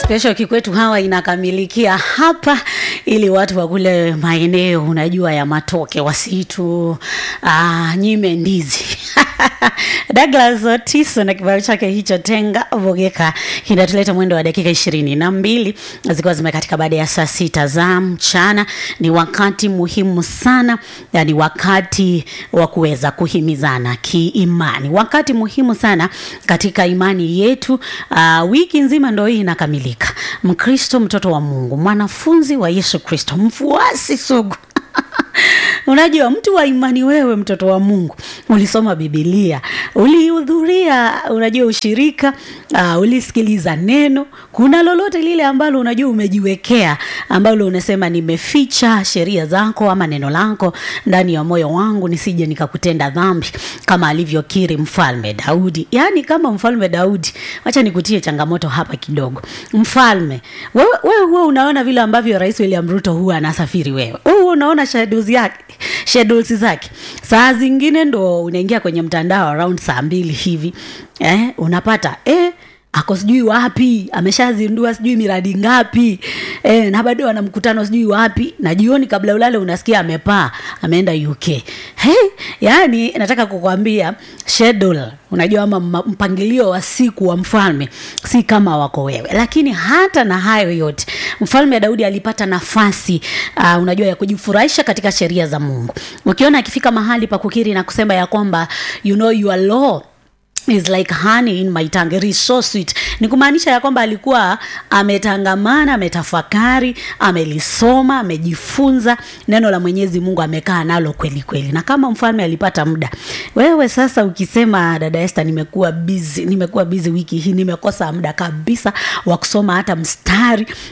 special kikwetu hawa inakamilikia hapa ili watu wa kule maeneo unajua ya matoke wasitu ah, nyime ndizi Douglas Otiso na kibao chake hicho tenga vogeka kinatuleta mwendo wa dakika ishirini na mbili zikiwa zimekatika baada ya saa sita za mchana. Ni wakati muhimu sana, yani wakati wa kuweza kuhimizana kiimani, wakati muhimu sana katika imani yetu. Uh, wiki nzima ndo hii inakamilika. Mkristo, mtoto wa Mungu, mwanafunzi wa Yesu Kristo, mfuasi sugu Unajua, mtu wa imani, wewe mtoto wa Mungu, ulisoma Bibilia, ulihudhuria, unajua ushirika, uh, ulisikiliza neno. Kuna lolote lile ambalo unajua umejiwekea, ambalo unasema nimeficha sheria zako ama neno lako ndani ya moyo wangu, nisije nikakutenda dhambi, kama alivyokiri mfalme Daudi. Yaani kama mfalme Daudi, wacha nikutie changamoto hapa kidogo. Mfalme wewe, wewe huwa unaona vile ambavyo Rais William Ruto huwa anasafiri, wewe wewe unaona schedules yake schedules zake. Saa zingine ndo unaingia kwenye mtandao around saa mbili hivi eh, unapata eh, ako sijui wapi ameshazindua sijui miradi ngapi eh, na bado ana mkutano sijui wapi, na jioni kabla ulale unasikia amepaa ameenda UK. Hey, yani nataka kukwambia schedule, unajua ama mpangilio wa siku wa mfalme si kama wako wewe. Lakini hata na hayo yote mfalme Daudi alipata nafasi uh, unajua ya kujifurahisha katika sheria za Mungu. Ukiona akifika mahali pa kukiri na kusema ya kwamba you know your law is like honey in my tongue, it is so sweet. Ni kumaanisha ya kwamba alikuwa ametangamana, ametafakari, amelisoma, amejifunza neno la Mwenyezi Mungu, amekaa nalo kweli kweli. Na kama mfalme alipata muda, wewe sasa ukisema dada Esther, nimekuwa busy, nimekuwa busy wiki hii, nimekosa muda kabisa wa kusoma hata mstari